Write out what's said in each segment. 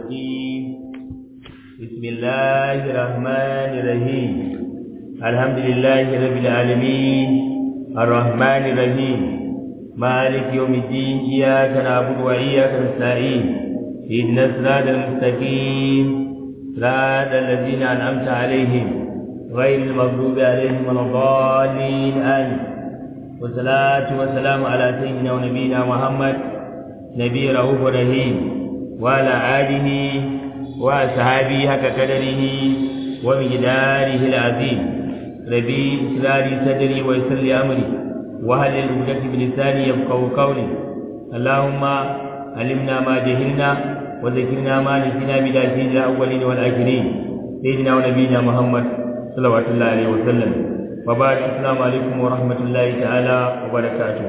الرجيم بسم الله الرحمن الرحيم الحمد لله رب العالمين الرحمن الرحيم مالك يوم الدين إياك نعبد وإياك نستعين اهدنا الصراط المستقيم صراط الذين أنعمت عليهم غير المغضوب عليهم ولا الضالين آمين والصلاة والسلام على سيدنا ونبينا محمد نبي رؤوف رحيم وعلى آله وأصحابه حق قدره ومقداره العظيم ربي إسراري صدري ويسر لي أمري وهل العقدة بلساني يفقه قولي اللهم علمنا ما جهلنا وذكرنا ما نسينا بلا سيد الأولين والآخرين سيدنا ونبينا محمد صلوات الله عليه وسلم وبعد السلام عليكم ورحمة الله تعالى وبركاته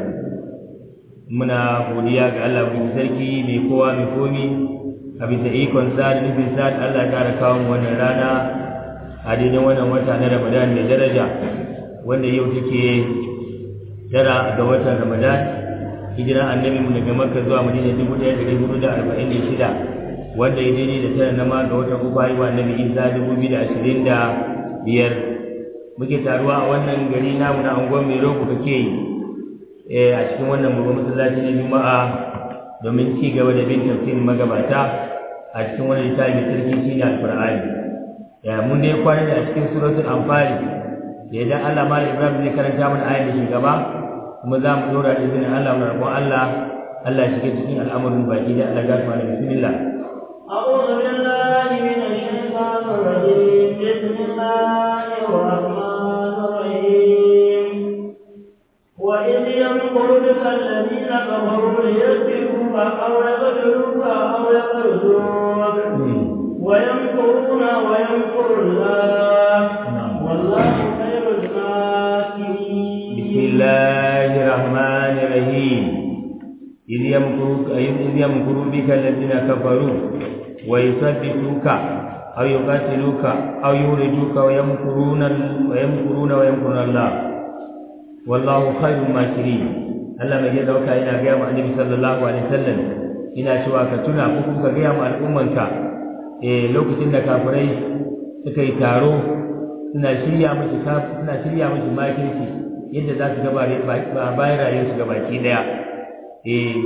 muna godiya ga Allah mai sarki mai kowa mai komi a bisa ikon sa da nufin sa da Allah ya kara kawo mu wannan rana a daidai wannan wata na Ramadan mai daraja wanda yau take tara ga watan Ramadan hijira annabi mu daga Makka zuwa Madina dubu ɗaya ɗari hudu da arba'in da shida wanda ya daidai da tara na ma ga watan uku haihuwa annabi Isa dubu biyu da ashirin da biyar muke taruwa a wannan gari namu na anguwan mai rogo kake yi a cikin wannan babban masallaci na juma'a domin ci gaba da bin tafsirin magabata a cikin wani littafi sarki shine alqur'ani ya mun dai kwana da a cikin suratul anfal da idan Allah mal ibrahim zai karanta mana ayat da shi gaba kuma za mu dora da izinin Allah mu roƙon Allah Allah ya shiga cikin al'amarin baki da Allah ya mana bismillah أعوذ بالله من الشيطان الرجيم بسم الله الرحمن الرحيم وإذ يمكر بك الذين كفروا ليسبقوك أو يقتلوك أو يقتلوك ويمكرون ويمكر الله والله خير الماكرين بسم الله الرحمن الرحيم إذ يمكرك إذ يمكر بك الذين كفروا ويثبتوك أو يقاتلوك أو يخرجوك ويمكرون ويمكرون ويمكرون الله wallahu khairul makirin Allah mai yadda dauka yana ga mu annabi sallallahu alaihi wasallam ina cewa ka tuna ko kuma ka ga mu al'ummanka eh lokacin da kafirai suka yi taro suna shirya miki suna shirya miki makirci yadda za su gaba bayan rayuwar su gabaki daya eh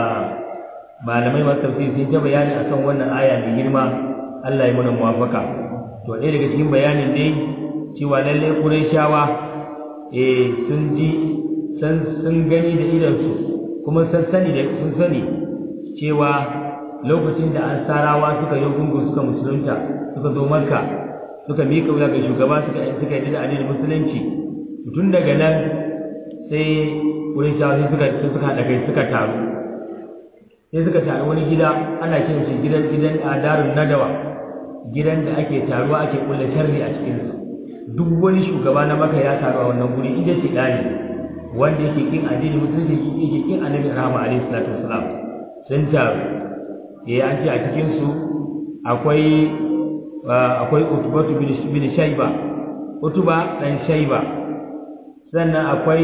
malamai masu tafsiri sun ta bayani akan wannan aya mai girma Allah ya muna muwafaka to ɗaya daga cikin bayanin dai cewa lalle Qurayshawa eh sun ji sun gani da idansu kuma sun sani da sun sani cewa lokacin da ansarawa suka yi gungu suka musulunta suka zo makka suka miƙa wuya ga shugaba suka suka yi da addinin musulunci tun daga nan sai wurin shawarci suka suka haɗa kai suka taru sai suka taru wani gida ana kiran shi gidan gidan adarun nadawa gidan da ake taruwa ake kulle sharri a cikinsa duk wani shugaba na maka ya taru a wannan guri inda ce ɗani wanda yake kin addini musulunci yake kin annabi rahama alaihi salatu wasalam sun taru eh an ce a cikin su akwai akwai utubatu bin shayba utuba dan shayba sannan akwai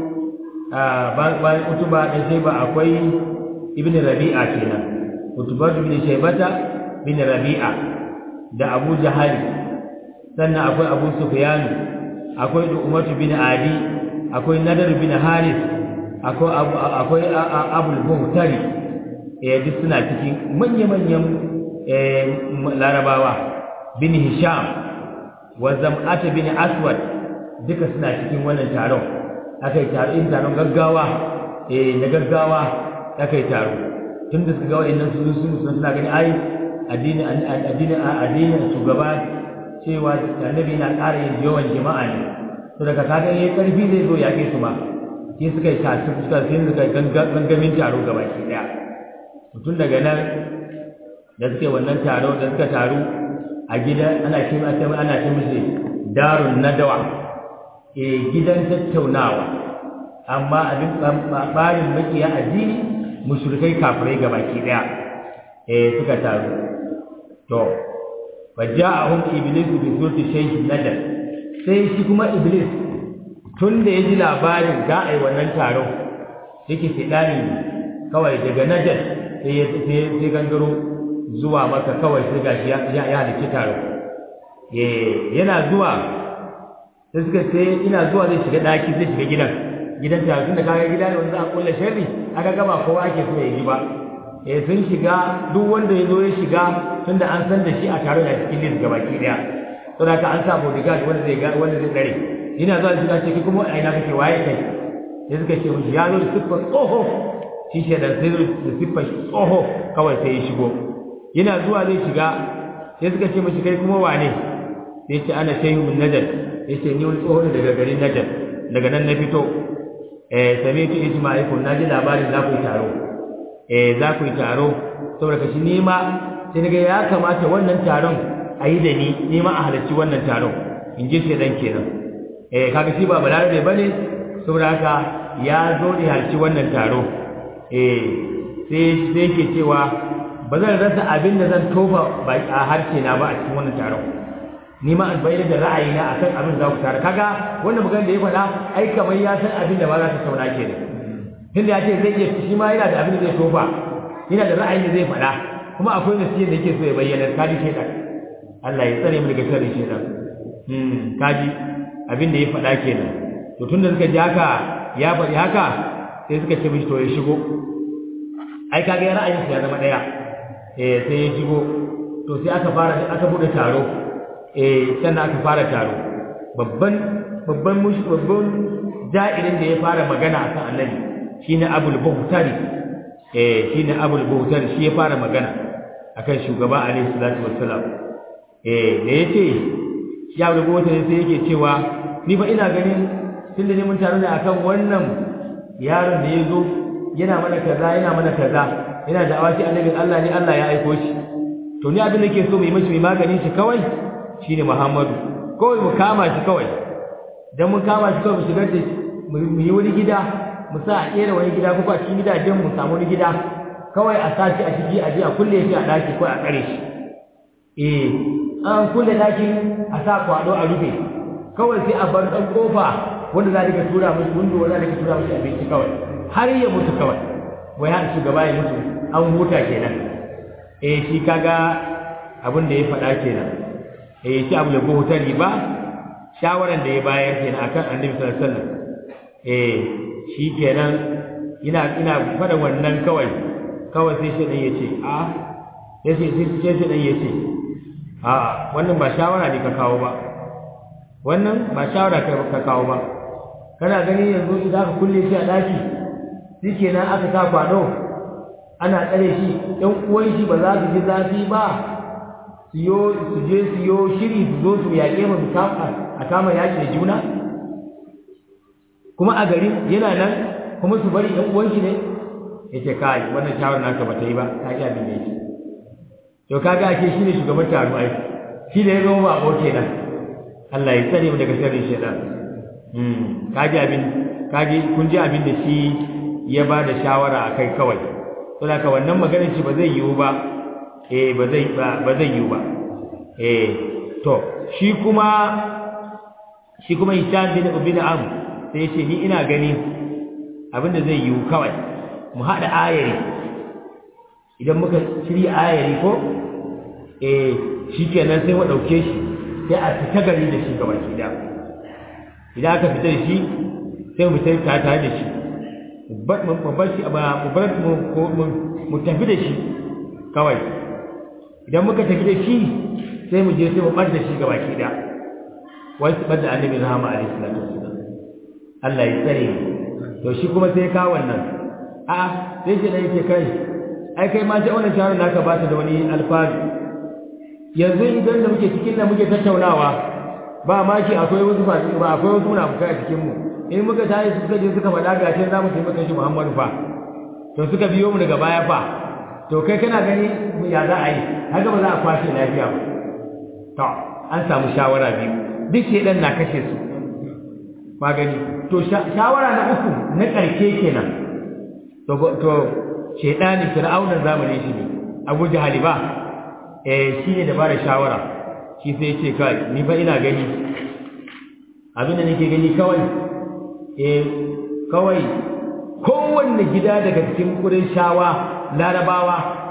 bayan utuba dan shayba akwai ibn rabi'a kenan utubatu bin shaybata bin rabi'a da abu jahali sannan akwai abu sufyanu akwai umatu bin adi akwai nadar bin haris akwai akwai abul buhtari eh duk suna cikin manya-manyan larabawa bin hisham wa zam'ata bin aswad duka suna cikin wannan taron akai taron taron gaggawa eh na gaggawa akai taro tunda suka ga wayannan su sun suna gani ai addini addini addinin shugaba cewa annabi na ƙara yin yawan jama'a ne to daga kaga yayin karfi zai zo yaƙe su ma sai suka yi tasu suka sai suka gangamin taro gaba ki daya tun daga nan da suke wannan taro da suka taru a gida ana ce ana ce musu darun nadawa eh gidan tattaunawa amma abin barin makiya addini mushrikai kafirai gaba ki daya eh suka taru to faja'ahum iblis bi surati shaykh nadar sai shi kuma iblis tun da ya ji labarin za a yi wannan taron yake fidani kawai daga najar sai ya sai gangaro zuwa maka kawai sai gashi ya ya halicci taro eh yana zuwa sai suka ce ina zuwa zai shiga daki zai shiga gidan gidan taro tunda kaga gida ne wanda an kulla sharri aka gaba kowa ake so ya yi ba eh sun shiga duk wanda ya zo ya shiga tunda an san da shi a taro da cikin list gabaki daya saboda ka an sa bodyguard wanda zai ga wanda zai tsare ina zuwa shiga ce kuma a ina kake waye kai sai suka ce mishi ya zo da siffar tsoho shi shi da sai da siffar tsoho kawai sai ya shigo yana zuwa zai shiga sai suka ce mishi kai kuma wane sai ce ana shehu min najad ya ce ni wani tsoho ne daga garin najad daga nan na fito eh sami tu ijma'ikum na ji labarin za ku yi taro eh za ku yi taro saboda kashi nima sai daga ya kamata wannan taron a yi da ni nima a halarci wannan taron in ji shi dan kenan eh kaga shi ba balarabe bane saboda haka ya zo ne halarci wannan taro eh sai sai ke cewa ba zan rasa abin da zan tofa a harshe na ba a cikin wannan taron ni ma an bayyana da ra'ayina akan abin za ku tare kaga wannan magana da ya faɗa ai kamar ya san abin da ba za ta sauna ke da tunda ya ce zai iya shi ma yana da abin da zai tofa yana da ra'ayin da zai faɗa kuma akwai nasiyar da yake so ya bayyana kaji shaitan Allah ya tsare mu daga sharrin shaitan hmm kaji abin da ya faɗa kenan to tunda suka ji haka ya faɗi haka sai suka ce mishi to ya shigo ai kaga ya ra'ayin ya zama ɗaya eh sai ya shigo to sai aka fara aka bude taro eh sannan aka fara taro babban babban mushi babban ja'irin da ya fara magana akan annabi shine Abul Buhtari eh shine Abul Buhtari shi ya fara magana akan shugaba alaihi salatu wassalam eh da yace shi Abul Buhtari sai yake cewa ni fa ina ganin tunda ne mun taro ne akan wannan yaron da ya zo yana mana kaza yana mana kaza yana da awashi annabin Allah ne Allah ya aiko shi to ni abin da nake so mu yi mashi mai maganin shi kawai shine Muhammadu kawai mu kama shi kawai dan mun kama shi kawai mu shigar da mu yi wani gida mu sa a kera wani gida ko a cikin gidajen mu samu wani gida kawai a sa shi a ciki a je a kulle shi a daki ko a kare shi eh an kulle dakin a sa kwado a rufe kawai sai a bar dan kofa wanda za ka tura mishi windo wanda za ka tura mishi abinci kawai har ya mutu kawai wai har shugaba ya mutu an huta kenan eh shi kaga abin da ya faɗa kenan eh shi abu da ta riba shawaran da ya bayar kenan akan annabi sallallahu alaihi wasallam eh shi kenan ina ina faɗa wannan kawai kawai sai shi dan yace a yace sai shi dan yace a wannan ba shawara ne ka kawo ba wannan ba shawara ka kawo ba kana gani yanzu idan aka kulle shi a daki shikenan aka sa kwado ana tsare shi ɗan uwan shi ba za su ji zafi ba su yo su je su yo shiri su zo su yaƙe mu su kama a kama yaƙi da juna kuma a gari yana nan kuma su bari ɗan uwan shi ne yace kai wannan shawar naka bata yi ba ka ji abin da yake to kaga ake shine shugaban taro ai shi da ya zama ba ko kenan Allah ya tsare mu daga sharrin shaitan hmm kaji abin kaji kun ji abin da shi ya ba da shawara akai kawai saboda ka wannan maganar shi ba zai yiwu ba eh ba zai ba zai yiwu ba eh to shi kuma shi kuma Hisham bin Ubin Am sai ya ce ni ina gani abin da zai yiwu kawai mu haɗa ayari idan muka shirya ayari ko eh shikenan sai mu ɗauke shi sai a fita gari da shi gaba gida idan aka fita da shi sai mu fita tare da shi mu bar shi mu bar mu tafi da shi kawai idan muka tafi da shi sai mu je sai mu bar da shi gaba gida wai su bar da annabi rahama alaihi salatu wassalam Allah ya tsare to shi kuma sai ka wannan a sai shi dai ce kai ai kai ma sai wannan shawarar naka ba ta da wani alfanu yanzu idan da muke cikin da muke tattaunawa ba ma shi akwai wasu ba akwai wasu munafukai a cikin mu in muka tayi suka je suka faɗa ga cin zamu taimaka shi Muhammadu fa to suka biyo mu daga baya fa to kai kana gani ya za a yi haka ba za a kwashe lafiya ba to an samu shawara biyu duk shedan na kashe su ba gani to shawara na uku na ƙarshe kenan to to shedani fir'aunan zamanin shi ne Abu Jahali ba eh shine da bada shawara shi sai ya ce kai ni fa ina gani abin da nake gani kawai eh kawai kowanne gida daga cikin shawa larabawa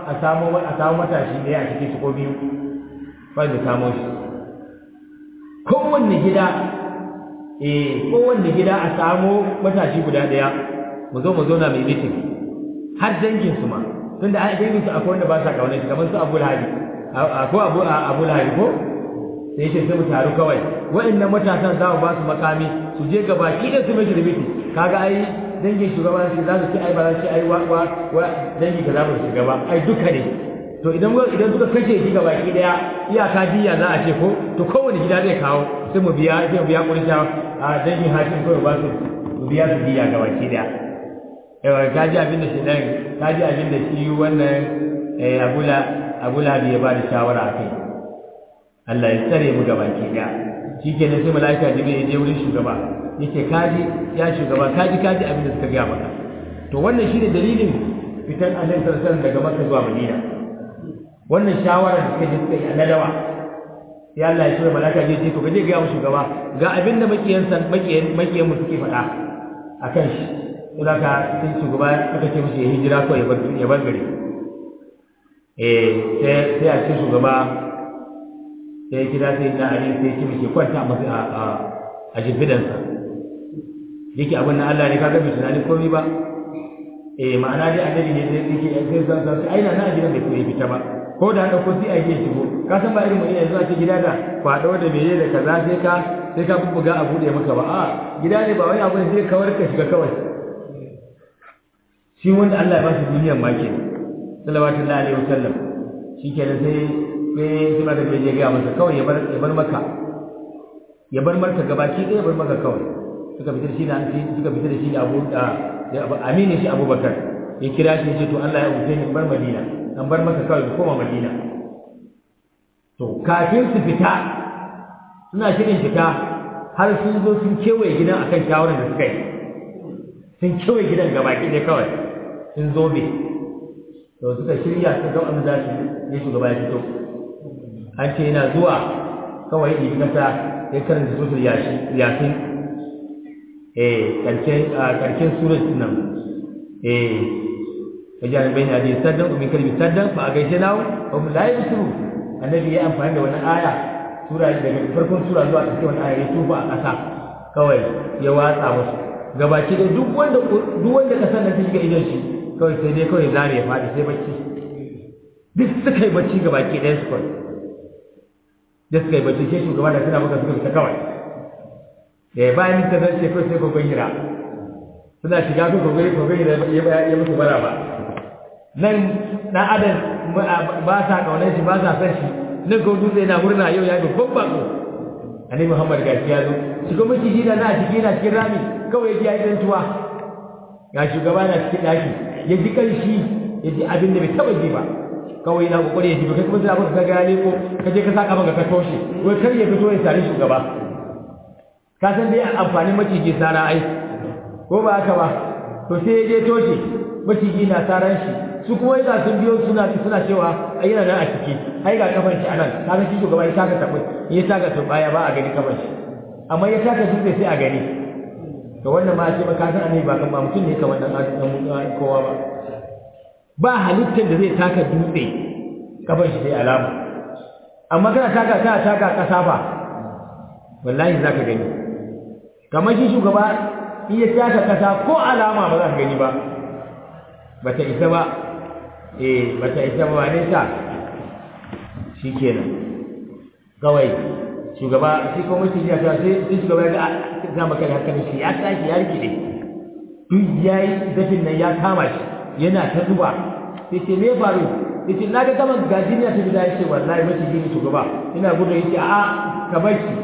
a samu a samu matashi ne a cikin su ko biyu ba da samu shi kowanne gida eh kowanne gida a samu matashi guda daya mu zo mu zauna mai mitin har dangin su ma tunda a dangin su akwai wanda ba sa kaunar shi kamar su Abu Lahab ko Abu Abu Lahab ko sai ce sai mu taru kawai wa'annan matasan za mu ba su makami su je gaba ki da su mai mitin kaga ai dangin shugaban shi za su ce ai ba za su ce ai wa wa dangi ka za mu shiga ba ai duka ne to idan idan suka kashe shi gaba ki daya iyaka diya za a ce ko to kowane gida zai kawo sai mu biya sai mu biya kurisha a dangin hakim kawai ba su mu biya su diya gaba ki daya yawa ka ji abin da shi dan ka ji abin da shi wannan abula abula ya ba da shawara a kai Allah ya tsare mu gaba ki daya shikenan sai malaika jibril ya je wurin shugaba yace kaji ya shugaba kaji kaji abin da suka gaya maka to wannan shine dalilin fitan annabi sallallahu alaihi wasallam daga makka zuwa madina wannan shawara da suka je suka yi annabawa sai Allah ya ce malaka je ce to kaje ga mu shugaba ga abin da makiyan san makiyan makiyan mu suke faɗa akan shi sai ka sai shugaba aka ce mishi ya hijira ko ya bar ya bar gari eh sai sai a ce shugaba sai kira sai na ali sai ya ce mishi kwanta masa a a jibidansa yake abin nan Allah ne kaga bai tunani komai ba eh ma'ana dai annabi ne sai yake sai san san ai na na gidan bai koyi fita ba ko da dauko sai a yi shigo ka san ba irin mu yanzu a ce gida da kwado da meye da kaza sai ka sai ka bubbuga a bude maka ba a gida ne ba wani abu ne sai kawar ka shiga kawai shi wanda Allah ya ba shi duniyar ma ke sallallahu alaihi wasallam shikenan sai sai sai ma da bai ga masa kawai ya bar ya bar maka ya bar marka gabaki ɗaya bar maka kawai suka fitar shi da suka fitar da shi da Abu da aminin shi Abubakar ya kira shi ya ce to Allah ya wuce ni bar Madina an bar maka kawai koma Madina to kafin su fita suna shirin fita har sun zo sun kewaye gidan akan shawarar da suka yi sun kewaye gidan gabaki ɗaya kawai sun zo be to suka shirya su ga wanda za su yi shugaba ya fito an ce yana zuwa kawai ɗibi kasa ya karanta suratul yasin eh karshen karshen suratul nan eh wajen bayin abi saddan umin kalbi saddan fa gaishe nawo wa hum la yusru annabi ya amfani da wannan aya sura daga farkon sura zuwa ƙarshen wannan aya ya tuba a ƙasa kawai ya watsa musu gabaki da duk wanda duk wanda kasan nan ta shiga idon shi kawai sai dai kawai zare ya faɗi sai bacci duk suka yi bacci gabaki ɗayan su kawai da suka yi bacci sai shugaba da suna maka suka fita kawai da bayan ta zance kawai sai kogon hira suna shiga ko kogon kogon hira ya musu bara ba nan na adam ba sa kaunar shi ba sa san shi nan ko dutse yana murna yau ya babban bako annabi muhammad gashi ya zo shi kuma shi da na ciki na cikin rami kawai ya ji tuwa ga shugaba na cikin daki ya ji kanshi ya ji abin da bai taba ji ba kawai na kokari ya ji kai kuma sai abin ka ga ne ko ka je ka saka maka ka toshe wai kar ya fito ya sare shugaba ka san dai amfanin maciji sara ai ko ba haka ba to sai ya je toshe maciji na saran shi su kuma yadda sun biyo suna suna cewa ai yana nan a ciki ai ga kafan shi anan ka san shi shugaba ya taka tabu ya taka baya ba a gani kafan shi amma ya taka dutse sai a gani to wannan ma ce maka san annabi ba kan ba mutum ne kamar dan kowa ba ba halittar da zai taka dutse kafan shi sai alama amma kana taka kana taka kasa ba wallahi zaka gani kamar shi shugaba in ya taka kasa ko alama ba za ka gani ba bata isa ba eh bata isa ba ne sa shikenan kawai shugaba shi ko mutum ya ta sai sai shugaba ga za maka da hakan shi ya tashi ya rike duk yayi dafin nan ya kama shi yana ta zuba sai ce me faru sai ce na ga kaman gajin ya tafi da ya ce wallahi mace gini shugaba ina gudu yace a'a ka bar shi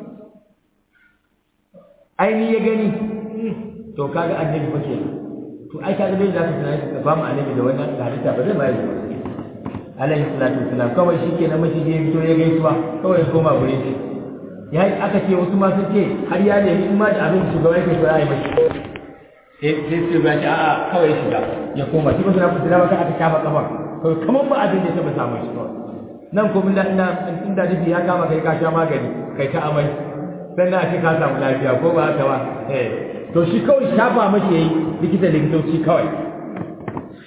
aini ya gani to kaga annabi fa kenan to ai kaga dai zaka tunani ka ba mu annabi da wannan halitta ba zai mai alaihi salatu wassalam kawai shikenan mace je fito ya gaisuwa kawai ya koma gurin shi ya aka ce wasu ma sun ce har ya nemi in ma da abin shugaba yake so ya yi mashi sai sai sai ba ce a'a kawai ya shiga ya koma shi ba suna fitila ba aka shafa kafa kawai kamar ba abin da ya taba samun shi kawai nan ko bin da ina inda nufi ya kama kai ka sha magani kai ta amai sannan a ce ka samu lafiya ko ba haka ba eh to shi kawai shafa mashi yayi likita likitoci kawai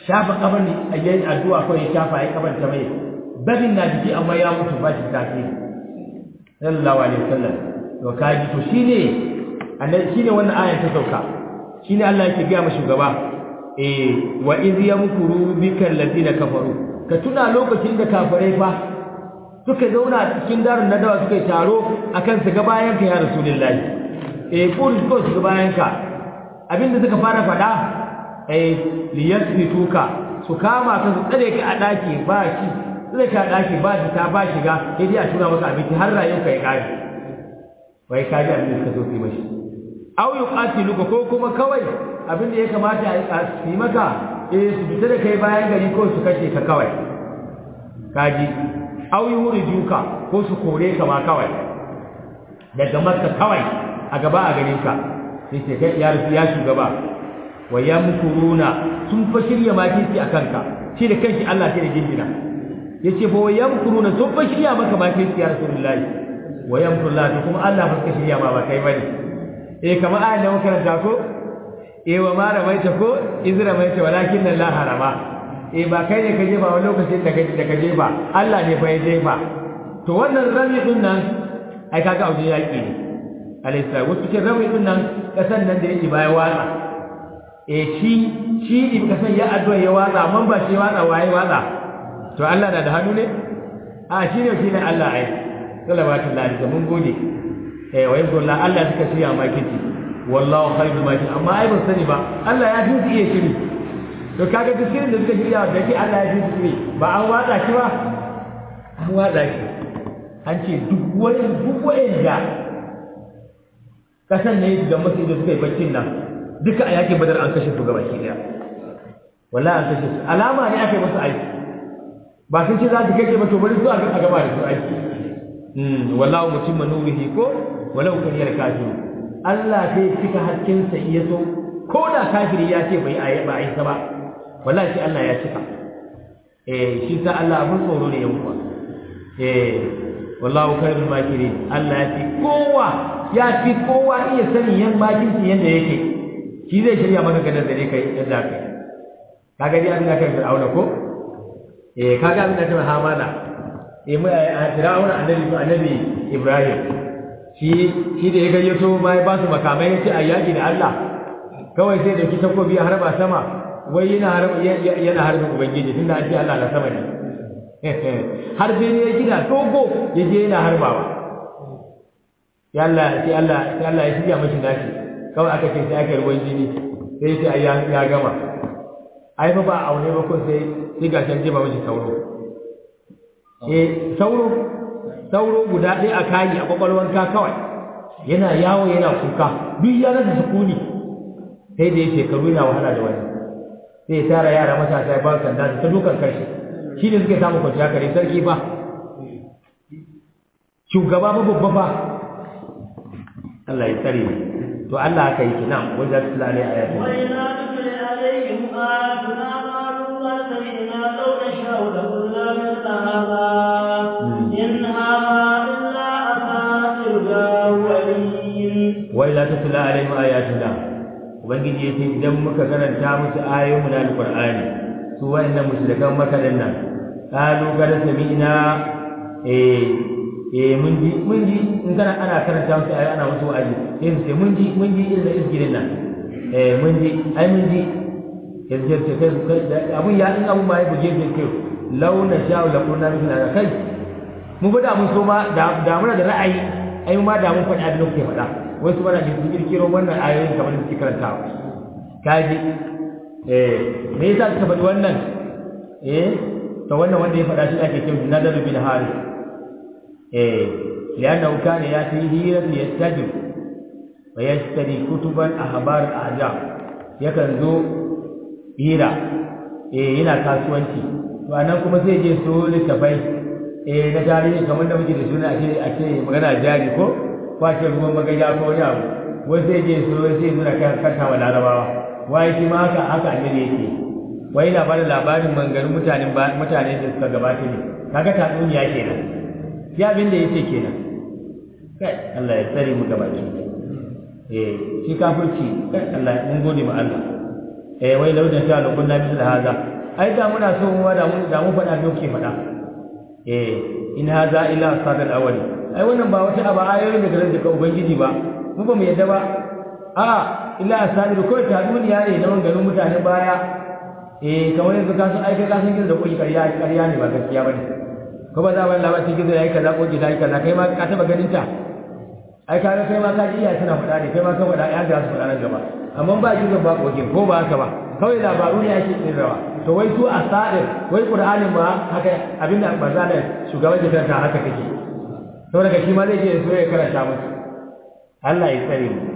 shafa kafan ne a yayin addu'a kawai ya shafa ya kafan ta mai babin na jiki amma ya mutu ba shi tasiri sallallahu alaihi wasallam to kaji to shine annabi shine wannan ayan ta sauka shine Allah yake ga mu shugaba eh wa iz yamkuru bikal ladina kafaru ka tuna lokacin da kafirai fa suka zauna a cikin darin nadawa suka yi taro akan su ga bayan ka ya rasulullahi eh ko su ga bayan ka abinda suka fara faɗa eh liyasbituka su kama ka su tsare ka a daki ba shi tsare ka a daki ba shi ta ba shiga sai dai a tura maka abinci har rayuwar ka ya kare wai ka ji abin da suka so su yi mashi aw yuqatiluka ko kuma kawai abin da ya kamata a yi maka eh su fita da kai bayan gari ko su kashe ka kawai kaji aw yurijuka ko su kore ka ma kawai daga makka kawai a gaba a garin ka sai ce kai ya rufi ya shugaba wa yamkuruna sun fa shirya makirci akan ka shi da kanshi Allah sai da gindina yace fa wa yamkuruna sun fa shirya maka makirci ya rasulullahi wa yamkurullah kuma Allah fa suka shirya ma ba kai bane eh kamar ayan da muka karanta ko eh wa ma ramaita ko iz ramaita walakin Allah harama eh ba kai ne ka jefa wani lokacin da kaje da ka jefa Allah ne fa ya jefa to wannan rami din nan ai kaga auje yaki ne alayhi salatu wasu cikin rami din nan kasan nan da yake baya watsa eh shi shi ne kasan ya addu'a ya watsa amma ba shi watsa waye watsa to Allah na da hannu ne a shi ne shi ne Allah ai sallallahu alaihi wasallam mun gode eh wa yanzu Allah Allah suka shirya makiti wallahu khairul makin amma ai ban sani ba Allah ya fi iya shiri to kaga duk shirin da suka shirya da ke Allah ya fi shiri ba an watsa shi ba an watsa shi an ce duk wani duk wanda kasan ne da masu da suka yi baccin nan duka a yakin badar an kashe su gaba ki daya wallahi an kashe su alama ne aka yi musu aiki ba sun ce za su kashe ba to bari su a gaba da su aiki wallahu mutimma nurihi ko walau kan yar kafiru Allah zai cika hakkin sa iya so ko da kafiri ya ce bai ayi ba ayi ba wallahi shi Allah ya cika eh shi sa Allah abun tsoro ne yanku eh wallahu khairul makirin Allah ya fi kowa ya fi kowa iya sani yan bakin shi yanda yake shi zai shirya maka gadar da kai yadda kai kaga dai abin da kai fir'auna ko eh kaga abin da kai hamana eh mu a fir'auna annabi annabi Ibrahim shi shi da ya gayyato ma ya ba su makamai ya ce a yaƙi da Allah kawai sai da ki takobi a harba sama wai yana harba yana harba ubangiji tunda an ce Allah na sama ne har sai ne ya gina dogo ya je yana harbawa ya Allah sai Allah sai Allah ya shirya mashi nashi kawai aka ce sai aka yi ruwan jini sai ya ce ya gama ai fa ba aune ba ko sai sai ga can jeba mashi sauro eh sauro sauro guda ɗaya a kayi a kwakwalwanka kawai yana yawo yana kuka duk ya rasa sukuni sai da ya shekaru yana wahala da wani sai ya tara yara matasa ya ba su sanda ta dukan kashi shi ne suke samun kwanciya kare sarki ba shugaba ba babba ba Allah ya tsare to Allah haka yake nan wanda su lalai a yakin وإذا وإذا تتلى تتلى عليهم آياتنا قالوا سمعنا قرآنا إن هذا إلا أساطير الأولين عليهم آياتنا ubangiji yace idan muka karanta musu ayoyin na alqur'ani su wa'annan mushrikan maka din nan qalu qad sami'na eh eh mun ji mun ji in kana ana karanta musu ayoyi ana musu wa'azi sai su ce mun ji mun ji irin izgirin nan eh mun ji ai mun ji yanzu ce kai abun ya in abun ma ya buge shi kai launa sha'u la kunna mithla kai mun ga da mun so ma da muna da ra'ayi ai ma da mun faɗi abin da kuke faɗa wasu mana da sun kirkiro wannan ayoyin kamar da suke karantawa kaji eh me yasa suka faɗi wannan eh to wannan wanda ya faɗa shi ake cewa nadar bin haris eh lianna kana yati hira yastajib wa yashtari kutuban ahbar al-ajam yakan zo hira eh yana kasuwanci to anan kuma sai je so littafai eh na tarihi kamar da muke da suna ake ake magana jari ko kwace ruwan magaja ko wani abu wai sai je so sai nuna kan kanta wa larabawa wai shi ma haka haka annabi yake wai na bada labarin mangarin mutanen mutane da suka gabata ne kaga tatsuniya kenan ya abin da yake kenan kai Allah ya tsare mu gaba ki eh shi kafirci kai Allah mun gode ma Allah eh wai lauda sha Allah kunna misal haza ai da muna so mu da mu da mu faɗa me kuke faɗa eh in hadha illa sadal awwali ai wannan ba wata aba ayoyin daga daga ubangiji ba mu ba mu yadda ba a illa asadir ko ta duniya ne na ganin mutane baya eh kamar yanzu ka san aika ka san gizo da koyi ƙarya ƙarya ne ba gaskiya bane ko ba za ba labarin gizo yayi kaza ko gida yayi kaza kai ma ka taba ganin ta ai kaga kai ma ka ji iya suna faɗa ne kai ma ka faɗa ya ga su faɗa nan gaba amma ba gizo ba koke ko ba haka ba kawai labaru ne ake tsirawa to wai su asadir wai qur'anin ba haka abinda manzo da shugaban gidan ta haka take saboda shi ma zai je so ya karanta musu Allah ya tsare mu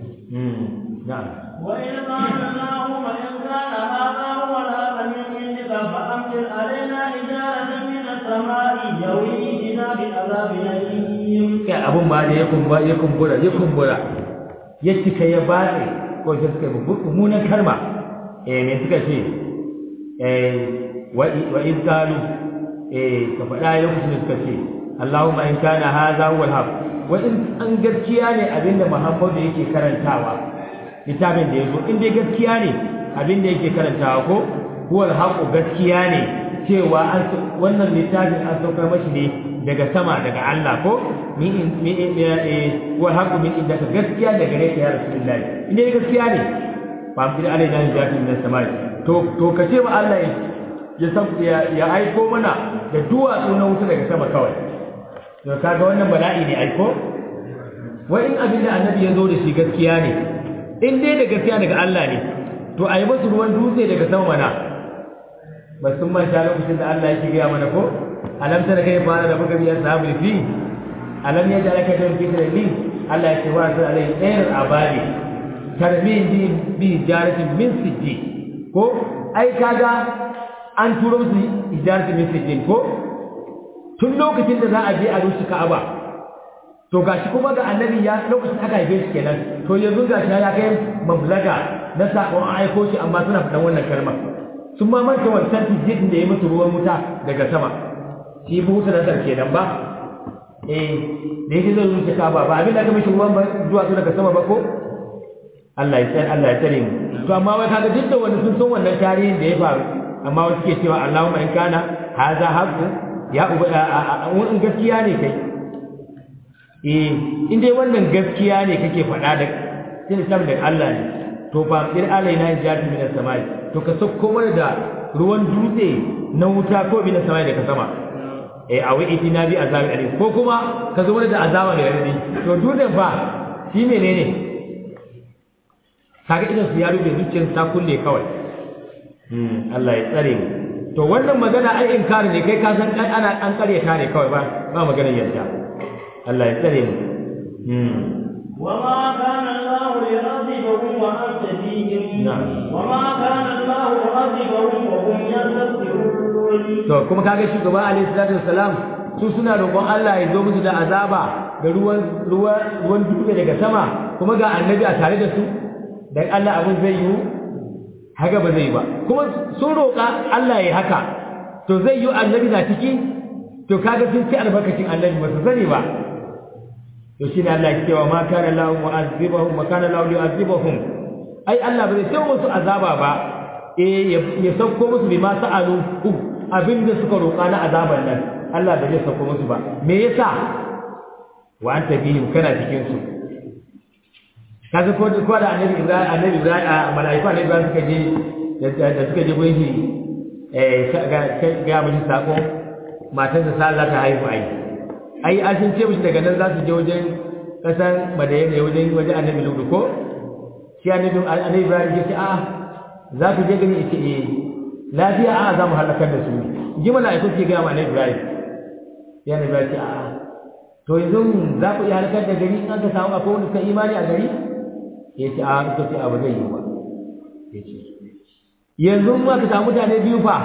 نعم وإذ قال اللهم إن كان هذا هو الهدى من عندك فأمطر علينا حجارة من السماء يوي بنا بعذاب أليم kai abun ba da ya kumbura ya kumbura ya kumbura ya cika ya batse ko sai suka yi mummunan kalma eh me suka ce eh wa wa in qalu eh ka faɗa lokacin da suka ce Allahumma in kana hadha huwa al-haq wa in an gaskiya ne abinda Muhammadu yake karantawa littafin da yazo in dai gaskiya ne abinda yake karantawa ko huwa al-haq gaskiya ne cewa an wannan littafin an saukar mashi ne daga sama daga Allah ko ni in mi huwa al-haq min indaka gaskiya daga gare ka ya rasulullahi in dai gaskiya ne fa amdir alaina jati min as-samai to to kace wa Allah ya san ya aiko mana da duwatsu na wuta daga sama kawai to kaga wannan bala'i ne aiko wai in abin da annabi ya zo da shi gaskiya ne in dai da gaskiya daga Allah ne to ayi musu ruwan dutse daga sama mana ba sun manta lokacin da Allah yake gaya mana ko alam tara kai fara da buga biyar sahabi fi alam ya jala ka don fitar li Allah ya ce wa sai alai ɗayar abadi tarmin bi bi jaratin min sijji ko ai kaga an turo musu ijaratin min sijjin ko tun lokacin da za a je a rushe Ka'aba to gashi kuma ga annabi ya lokacin aka haife shi kenan to yanzu gashi ya kai mablaga na sakon an aiko shi amma suna faɗan wannan kalmar sun ma manta wancan tijjin da ya musu ruwan wuta daga sama shi bu wuta nasar kenan ba eh da yake zai rushe Ka'aba ba abin da aka mishi ruwan zuwa su daga sama ba ko Allah ya tsare Allah ya tsare mu to amma wai kaga duk da wanda sun san wannan tarihin da ya faru amma wasu ke cewa Allahumma in kana hadha haqqu ya uba in gaskiya ne kai eh in dai wannan gaskiya ne kake faɗa da sai da da Allah ne to fa bir alaina jati min as-samai to ka sauko mana da ruwan dutse na wuta ko bi na samai daga sama eh a wai itina bi azabi alim ko kuma ka zo mana da azaba da yardi to dutsen fa shi menene kaga idan su ya rufe zuciyar ta kulle kawai Allah ya tsare mu to wannan magana ai inkari ne kai ka san kai ana an karyata ne kawai ba ba maganar yadda Allah ya tsare mu وما كان الله ليعذبهم وأنت فيهم نعم. وما كان الله معذبهم وهم يستغفرون to kuma kaga shugaba alaihi salatu wassalam su suna roƙon Allah ya zo musu da azaba da ruwan ruwan ruwan dutse daga sama kuma ga annabi a tare da su dan Allah abin zai yi haka ba zai ba kuma sun roƙa Allah ya haka to zai yi annabi na ciki to kaga sun ci albarkacin annabi ba su sani ba to shine Allah ya cewa ma kana lahu mu'azzibahum ma kana lahu yu'azzibahum ai Allah ba zai sai musu azaba ba eh ya sauko musu bima sa'alu abinda suka roƙa na azaban nan Allah ba zai sauko musu ba me yasa wa anta bihim kana cikin su kaga ko ko da annabi Ibrahim annabi Ibrahim a malaiku annabi Ibrahim suka je da suka je gurin shi eh ga ga mun sako matan da sallah ta haihu ai ai an sun ce mushi daga nan za su je wajen kasan Madina wajen wajen annabi Lutu ko shi annabi annabi Ibrahim ya ce a za ku je gani ce eh lafiya a za mu halakar da su ji malaiku ke ga annabi Ibrahim ya annabi Ibrahim ce a to yanzu za ku iya halakar da gari an ka samu akwai wanda suka imani a gari ya ce a suka ce abu zai yi ba ya ce yanzu ma ka samu mutane biyu fa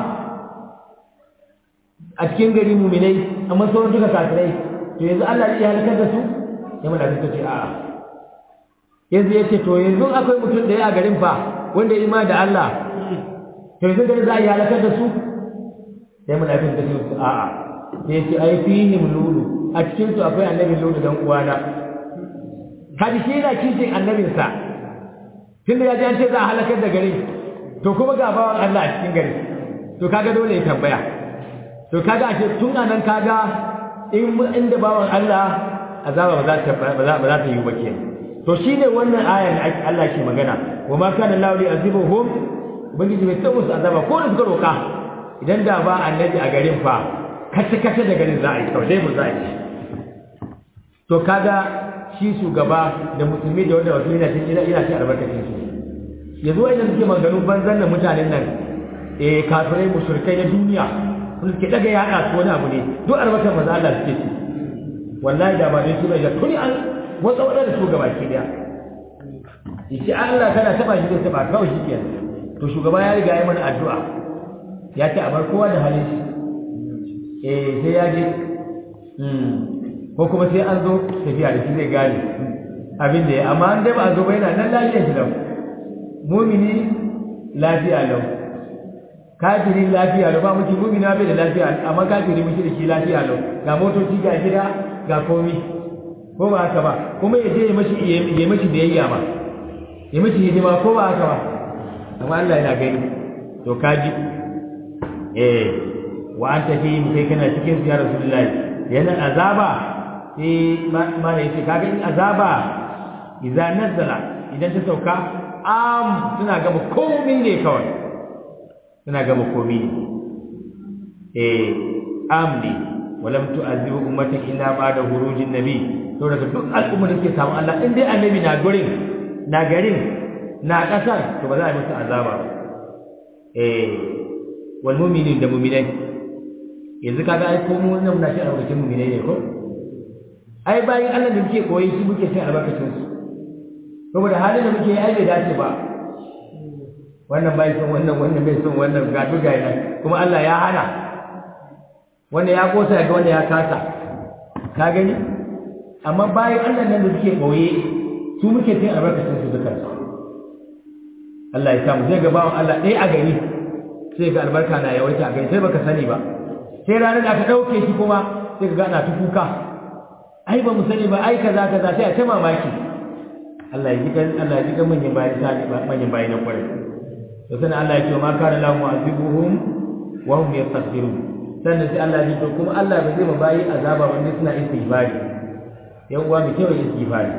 a cikin gari muminai amma sauran duka kafirai to yanzu Allah zai halakar da su ya mana suka ce a'a yanzu ya ce to yanzu akwai mutum da ya a garin fa wanda ya imani da Allah to yanzu gari za a yi halakar da su ya mana suka ce a'a ya ce ai fihim lulu a cikin su akwai annabi lulu dan uwana kaji shi yana kishin annabinsa tunda ya ji an ce za a halakar da gari to kuma ga bawan Allah a cikin gari to kaga dole ya tambaya to kaga ashe tun anan kaga in inda bawan Allah azaba ba za ta ba za ba za ta yi ba kenan to shine wannan ayar da Allah ke magana wa ma kana Allahu li'azibuhum ubangiji bai taɓa su azaba ko da suka roka idan da ba annabi a garin fa kace kace da garin za a yi kawai dai mu za a yi to kaga shi shugaba da musulmi da wanda wasu yana cikin ina cikin albarkacin su yanzu wa'anda suke maganganun banzan da mutanen nan eh kafirai mushrikai na duniya sun suke daga yaɗa su wani abu ne duk albarkar maza Allah suke ci wallahi da ba dai su bai da tuni an wata wata da shugaba ke da yace Allah kana taba shi zai taba kawai shi kenan to shugaba ya riga ya mana addu'a ya ce a bar kowa da halin shi eh sai ya je ko kuma sai an zo tafiya da shi zai gane abin da ya amma an dai ba a zo ba yana nan lafiyar shi lau mumini lafiya lau kafiri lafiya lau ba muke mumini bai da lafiya amma kafiri muke da shi lafiya lau ga motoci ga gida ga komi ko ba haka ba kuma ya je ya mashi ya mashi biyayya ba ya mashi hidima ko ba haka ba amma Allah yana gani to kaji eh wa anta fi kai kana cikin ya rasulullahi yana azaba sai ma da yake kaga in azaba idza nazala idan ta sauka am suna gaba komai ne kawai suna gaba komai ne eh am ne walam tu'azibu ummatan illa ba'da hurujin nabi to daga duk al'ummar da ke samu Allah in dai annabi na gurin na garin na kasar to ba za a musu azaba ba eh wal mu'minin da mu'minai yanzu kaga ai ko mu nan muna cin albarkacin mu'minai ne ko ai bayan Allah da muke koyi shi muke cin albarkacin su saboda halin da muke yi ai bai dace ba wannan bai son wannan wannan bai son wannan ga duga yana kuma Allah ya hana wanda ya kosa ga wanda ya kasa ka gani amma bayan Allah nan da suke koyi su muke cin albarkacin su dukan su Allah ya samu zai ga bawan Allah ɗaya a gari sai ga albarka na yawaita a gari sai baka sani ba sai ranar da aka ɗauke shi kuma sai ka ga ana ta kuka ai ba mu sani ba ai kaza kaza sai a ta mamaki Allah ya jikan Allah ya jikan manyan bayan sa manyan bayan na kwarai to sannan Allah ya ce ma kana lahu mu'azibuhum wa hum yastaghfirun sannan sai Allah ya ce kuma Allah ba zai ma bayi azaba wanda suna istighfari yan uwa mu kewa istighfari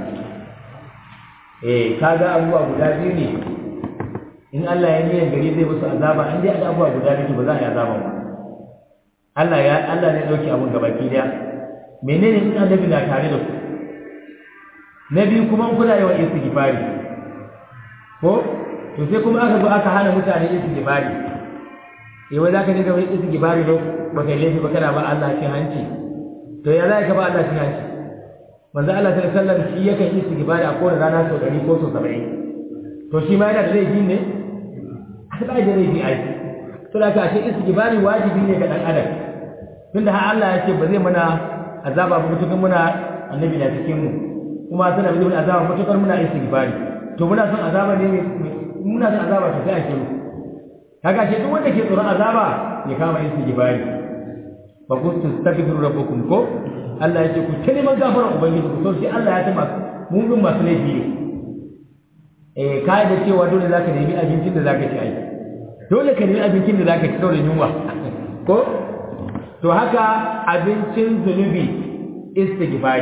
eh kaga abubuwa guda biyu ne in Allah ya niyyar gari zai musu azaba an dai abubuwa guda biyu ba za a yi azaba ba Allah ya Allah ne dauki abun gabaki daya menene in annabi na tare da ku na biyu kuma kuna yawan istighfari ko to sai kuma aka zo aka hana mutane istighfari eh wai zaka dinga yin istighfari ba ba kai laifi ba kana ba Allah cin hanci to ya zai ka ba Allah cin hanci manzo Allah sallallahu alaihi wasallam shi yake istighfari a kowace rana sau 100 ko sau 70 to shi ma yana da laifi ne ba da laifi ai to da ka ce istighfari wajibi ne ga dan adam tunda har Allah ya ce ba zai mana azaba ba mutukar muna annabi na cikin mu kuma tana bi mana azaba mutukar muna istighfari to muna son azaba ne muna son azaba to sai a shiru kaga shi duk wanda ke tsoron azaba ya kama istighfari fa kuntu astaghfiru rabbakum ko Allah ya ce ku ta neman gafarar ubangiji ku so shi Allah ya tama mun bin masu laifi ne eh kai da cewa dole zaka nemi abincin da zaka ci ai dole ka nemi abincin da zaka ci saboda yunwa ko to haka abincin zunubi istighfari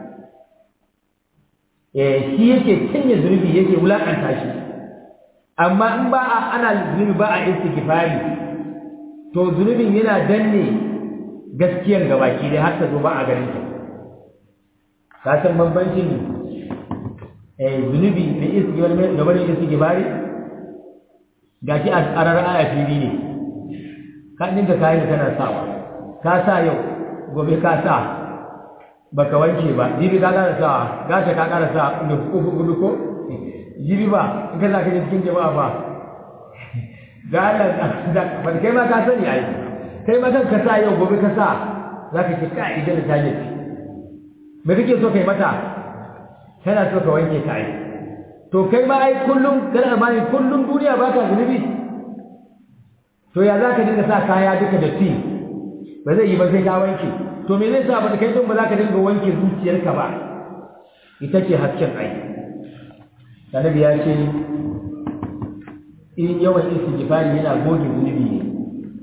eh shi yake cinye zunubi yake wulakanta shi amma in ba a ana zunubi ba a istighfari to zunubin yana danne gaskiyar gabaki dai har ta zo ba a ganin ta ka san bambancin eh zunubi da istighfari da wani istighfari gashi a tsarar aya fili ne ka dinga kayan kana sawa ka sa yau gobe ka sa baka wanke ba jibi ka ƙara sa gata ka ƙara sa da uku gudu ko jibi ba in ka za ka je cikin jama'a ba ga Allah da ba kai ma ka sani ai kai ma kanka sa yau gobe ka sa za ka ce ka idan da taje me kake so kai mata kana so ka wanke ta ai to kai ma ai kullum kana amani kullum duniya baka zunubi to ya za ka dinga sa kaya duka da ti ba zai yi ba sai ka wanke to me zai sa ba kai don ba za ka dinga wanke zuciyarka ba ita ce hasken ai annabi ya ce in yawan istighfari yana goge zunubi ne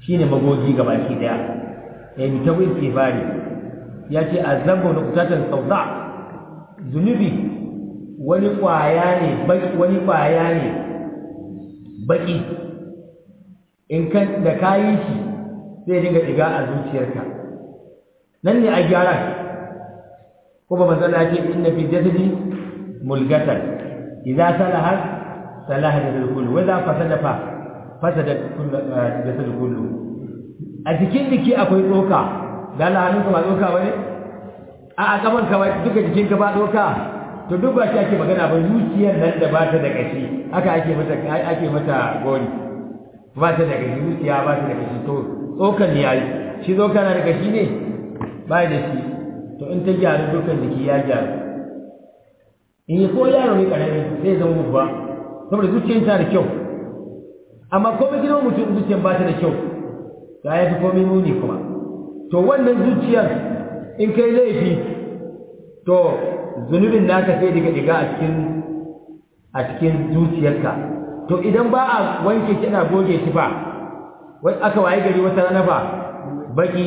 shine magogi gabaki daya eh mitabu istighfari ya ce azambu nuqtatan sawda zunubi wani kwaya ne wani kwaya ne baki in kan da kayi shi zai dinga diga a zuciyarka nan ne a gyara ko ba manzo Allah ce inna fi jasadi mulgatan idza salaha salaha jasadu kullu wa idza fasada fa fasada jasadu kullu a cikin jiki akwai tsoka da Allah hannunka ba tsoka bane a a kaman ka duka jikinka ba tsoka to duk ba shi ake magana ba zuciyar nan da ba ta da kashi haka ake mata ake mata gori ba ta da kashi zuciya ba ta da kashi to tsokan ne yayi shi tsoka na da kashi ne ba da shi to in ta gyaru dukan jiki ya gyaru in yi ko yaro ne karami zai zama babba saboda zuciyar ta da kyau amma komai gidan mutum zuciyar ba ta da kyau ta ya fi komai muni kuma to wannan zuciyar in kai laifi to zunubin naka sai diga diga a cikin a cikin zuciyarka to idan ba a wanke shi ana goge shi ba wai aka waye gari wata rana ba baki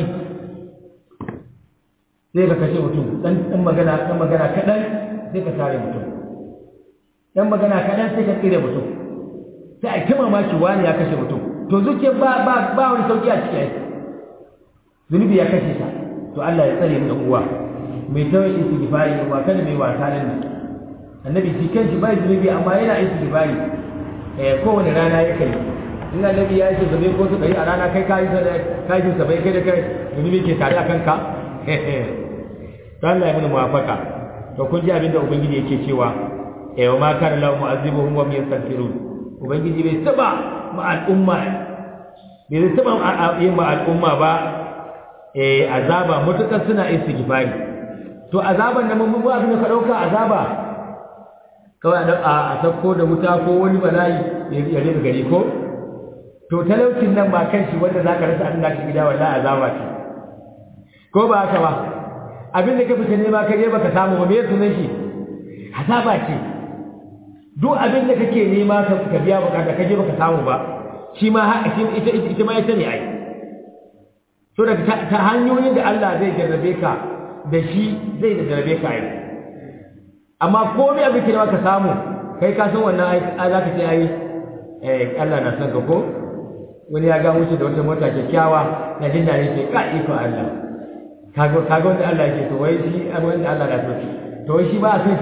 sai ka kashe mutum dan dan magana dan magana kadan sai ka tare mutum dan magana kadan sai ka tsire mutum sai a kima maki wani ya kashe mutum to zuciyar ba ba ba wani sauki a cikin zunubi ya kashe ta to Allah ya tsare mu da uwa mai tawai istighfari ba kada mai wasa nan annabi shi kanshi bai zunubi amma yana istighfari eh kowane rana ya kai in annabi ya ce zabe ko su kai a rana kai kai sai kai su bai kai da kai zunubi ke tare a kanka to Allah ya muni muwafaka to kun ji abinda ubangiji yake cewa eh wa ma kana lahu mu'azibuhum wa yastaghfirun ubangiji bai taba ma al'umma bai taba yin ma al'umma ba eh azaba mutukar suna istighfari to azaban da mun ba abin da ka dauka azaba kawai a a sako da wuta ko wani bala'i ya rufe gari ko to talaucin nan ba kan shi wanda zaka rasa abin da ka gida wallahi azaba ce ko ba haka ba abin da ka fita nema ka je baka samu ba me sunan shi azaba ce duk abin da kake nema ka biya bukata ka je baka samu ba shi ma ita ita ma ita ne ai so daga ta hanyoyin da Allah zai jarrabe ka da shi zai da jarrabe ka ai amma komai abin da ka samu kai ka san wannan ai za ka ce ai eh Allah na san ka ko wani ya ga wuce da wata mota kyakkyawa na jin daɗi ce ka iko Allah kaga kaga wanda Allah yake to wai shi wanda Allah na so to wai shi ba a san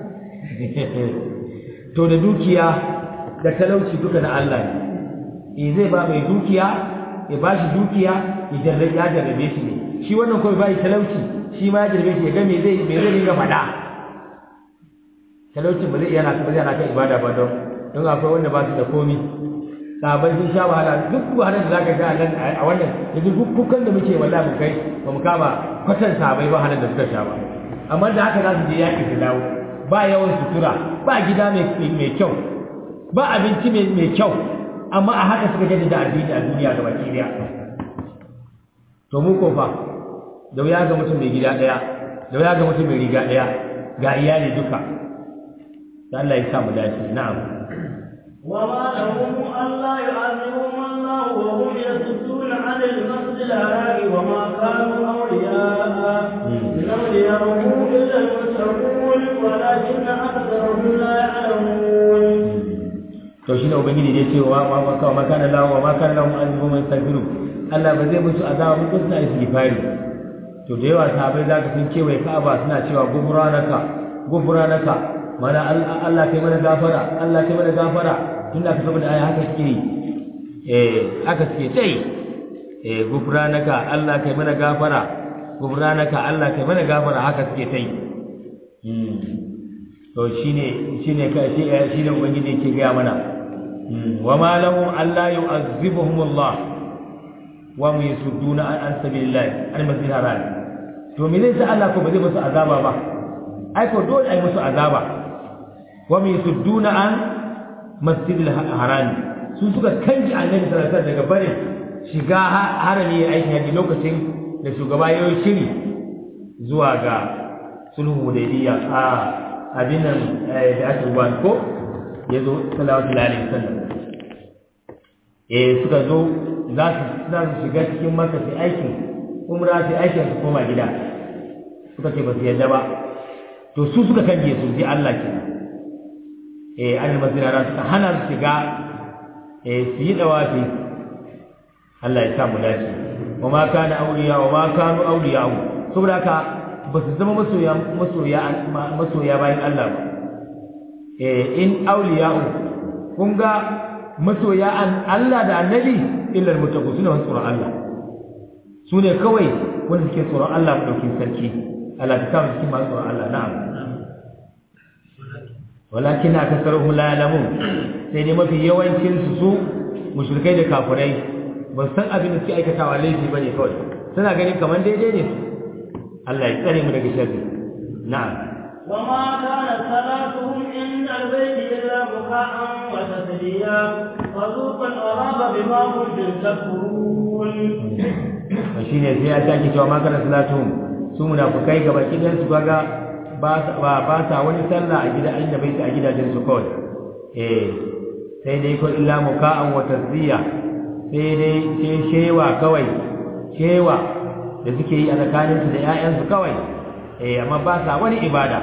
to da dukiya da talauci duka na Allah ne eh zai ba mai dukiya ya ba shi dukiya ya jarrabe ya jarrabe shi ne shi wannan kawai bai talauci shi ma ya jarrabe shi ya ga me zai me zai dinga faɗa talauci ba zai yana ba zai yana kan ibada ba don don akwai wanda ba su da komi sabai sun sha wahala duk wahalar da zaka ga a nan a wannan yanzu duk kukan da muke wallahi mu kai ba mu kama kwatan sabai ba wahalar da suka sha ba amma da haka za su je yaƙi su dawo ba yawan sutura ba gida mai kyau ba abinci mai kyau amma a haka suka jaddada addini a duniya gaba ɗaya to mu ko fa da wuya ga mutum mai gida ɗaya da wuya ga mutum mai riga ɗaya ga iyali duka da Allah ya sa mu dace na'am وما لهم ألا يعذبهم الله وهم يصدون عن المسجد الحرام وما كانوا أولياء إن أولياءه إلا المتقون ولكن أكثرهم لا يعلمون to shine ubangiji da ce wa ma ka ma kana lahu wa ma kana lahu azibu man yastaghfiru Allah ba zai musu azaba ba suna istighfari to da yawa sahabbai zaka sun kewaye Ka'aba suna cewa gufranaka gufranaka mana Allah kai mana gafara Allah kai mana gafara tunda ka saboda aya haka suke eh haka suke tai eh gufranaka Allah kai mana gafara gufranaka Allah kai mana gafara haka suke tai to shine shine ka shi shine ubangiji yake ga mana wa ma lahum alla yu'azzibuhum Allah wa mu yasudduna an sabilillah an masjid haram to me zai sa Allah ko ba zai musu azaba ba ai ko dole ai musu azaba wa mu yasudduna an masjidil haram su suka kanji annabi sallallahu alaihi wasallam daga barin shiga harami aikin haji lokacin da shugaba ya yi shiri zuwa ga sulhu hudaybiyya a abin nan da aka rubuta ko ya zo sallallahu alaihi wasallam eh suka zo za su za su shiga cikin maka su aikin umra su aikin su koma gida suka ce ba su yadda ba to su suka kange su sai Allah ke eh an masirara suka hana su shiga eh su yi dawafi Allah ya sa mu dace wa ma kana awliya wa ma kanu awliya saboda haka ba su zama masoya masoya masoya bayan Allah ba eh in awliya kun ga masoya an Allah da annabi illa almuttaqun sune wani tsoron Allah su ne kawai wanda suke tsoron Allah mu dauki sarki Allah ta kama cikin masu tsoron Allah na'am walakin akasaruhum la ya'lamun sai dai mafi yawancin su su mushrikai da kafirai ba san abin da suke aikatawa laifi bane kawai suna ganin kamar daidai ne Allah ya tsare mu daga sharri na'am وما كانت صلاتهم عند البيت إلا بكاء وتسليا فذوقوا العذاب بما كنتم تكفرون shine sai ya sake cewa ma kana salatuhum su munafukai gaba kidan su kaga ba ba ta wani sallah a gida inda bai ta a gidajen su kawai eh sai dai ko illa muka'an wa tasdiya sai dai sai shewa kawai shewa da suke yi a tsakanin su da ƴaƴan su kawai eh amma ba sa wani ibada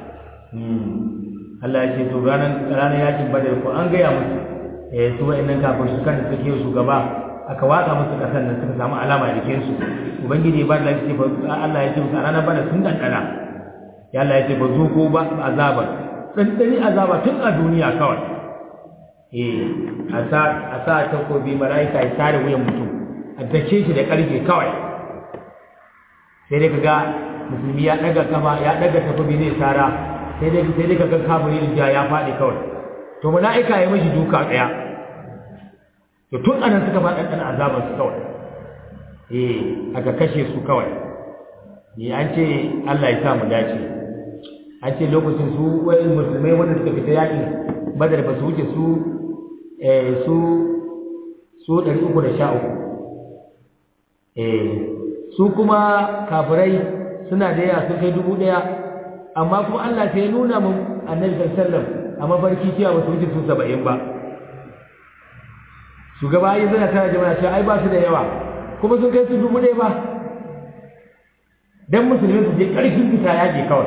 Allah ya ce to ranar ranar yakin badar ko an gaya musu eh su wa'annan kafin su kan suke shugaba aka watsa musu kasan nan suka samu alama a jikin su ubangiji ba da ce Allah ya ce musu a ranar bada sun dandana ya Allah ya ce ba zo ko ba azabar dandani azaba tun a duniya kawai eh a sa a sa takobi malaika ya tare wuyan mutum a dace shi da karfe kawai sai dai kaga musulmi ya daga kafa ya daga takobi zai tsara sai dai sai dai kaga kafiri da ya faɗi kawai to malaika ya mishi duka daya to tun anan suka ba dan azaban su kawai eh aka kashe su kawai ni an ce Allah ya sa mu dace an ce lokacin su wai musulmai wanda suka fita yaƙi badar ba su wuce su eh su su 313 eh su kuma kafirai suna da yawa sun kai dubu ɗaya amma kuma Allah sai ya nuna mun annabi sallallahu alaihi wasallam a mafarki cewa ba su wuce su 70 ba shugaba yi zana tara jama'a cewa ai ba su da yawa kuma sun kai su dubu ɗaya ba dan musulmi su je ƙarfin fita yaji kawai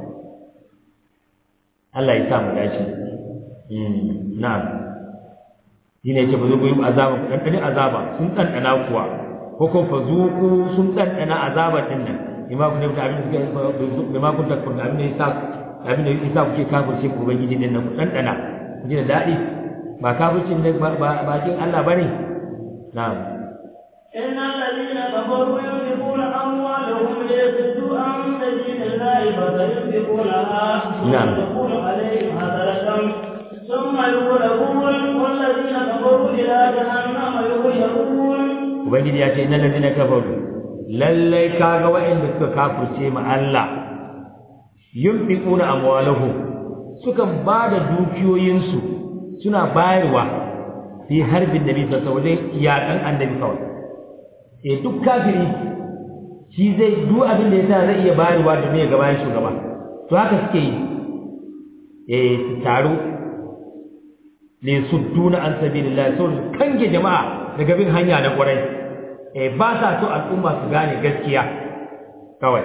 Allah ya sa mu dace na'am shi ne ce ba zuku yi azaba ku ɗanɗani azaba sun ɗanɗana kuwa ko ko fa zuku sun ɗanɗana azaba ɗin nan bima kun yabta abin da suke bima kun takfur da abin da yasa abin da yasa kuke kafirce ku ubangiji din nan ku ɗanɗana ku ji da daɗi ba kafircin da bakin Allah bane na'am إن الذين كفروا ينفقون أموالهم ليصدوا عن سبيل الله فسينفقونها نعم. تكون عليهم حسرة ثم يغلبون والذين كفروا إلى جهنم يحشرون ubangiji ya ce innal ladina kafaru lallai kaga wa'anda suka kafirce ma Allah yunfiquna amwalahum sukan bada dukiyoyinsu suna bayarwa fi harbin nabi sallallahu alaihi wasallam yakan annabi kawai eh duk kafiri shi zai duk abin da yasa zai iya bayarwa da mai gaban shugaba to haka suke yi eh su taru ne sudduna an sabilillah so kange jama'a daga bin hanya na kwarai eh ba sa so al'umma su gane gaskiya kawai